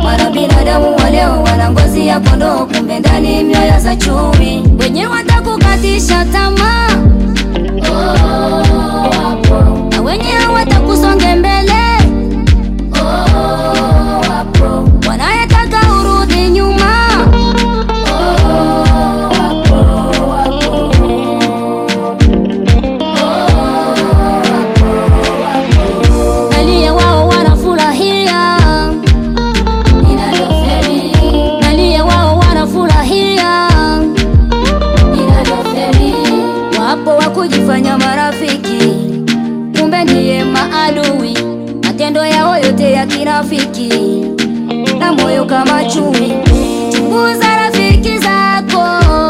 Mara binadamu wa leo wana ngozi ya kondoo, kumbe ndani mioyo za chui. Wenye watakukatisha tamaa na wenye hawatakusonge mbele wanayetaka urudi nyuma nalia wao wanafurahia nalia wao wanafurahia wapo wa kujifanya marafiki kumbe ndiye maadui matendo yao yote ya kirafiki na moyo kama chui chunguza rafiki zako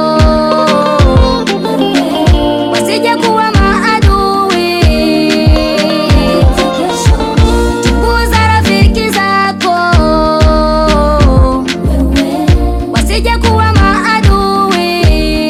wasije kuwa maadui chunguza rafiki zako wasije kuwa maadui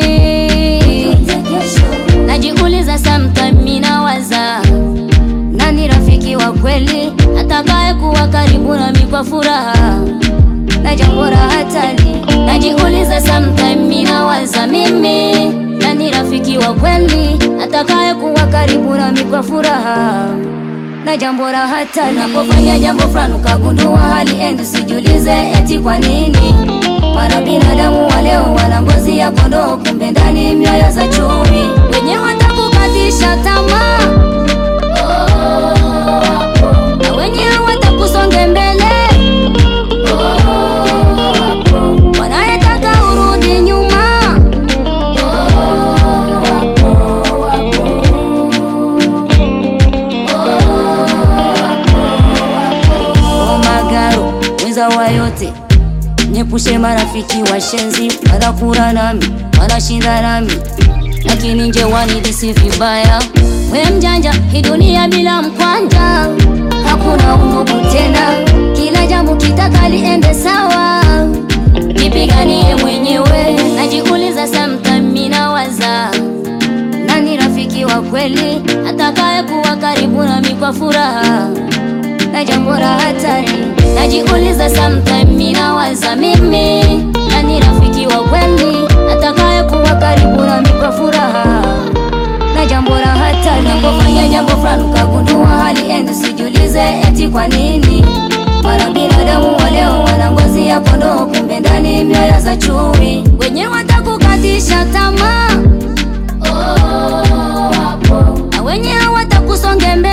najiuliza sometime minawaza nani rafiki wa kweli atakaye kuwa karibu nami kwa furaha na jambo la hatari najiuliza sometime minawaza mimi nani rafiki wa kweli atakaye kuwa karibu nami kwa furaha na jambo la hatari napofanya jambo fulani ukagundua hali endi sijulize eti kwa nini mara binadamu wa leo wana ngozi ya kondoo kumbe ndani mioyo za chui wenye watakukatisha tamaa na wenye hawatakusonge mbele wanayetaka urudi nyuma omagaro mwenza wa yote nyepushe marafiki washenzi wanakura nami wanashinda nami lakini nje wanidisi vibaya we mjanja hii dunia bila mkwanja hakuna undugu tena kila jambo kitaka liende sawa nipiganie mwenyewe najiuliza sometime minawaza nani rafiki wa kweli atakaye kuwa karibu nami kwa furaha na jambo la hatari najiuliza sometime minawaza mimi nani rafiki wa kweli atakaye kuwa karibu nami kwa furaha na jambo la hatari napofanya jambo fulani ukagundua hali endi sijulize eti kwa nini mara binadamu wa leo wana ngozi ya kondoo kumbe ndani mioyo za chui wenye watakukatisha tamaa na wenye hawatakusonge mbele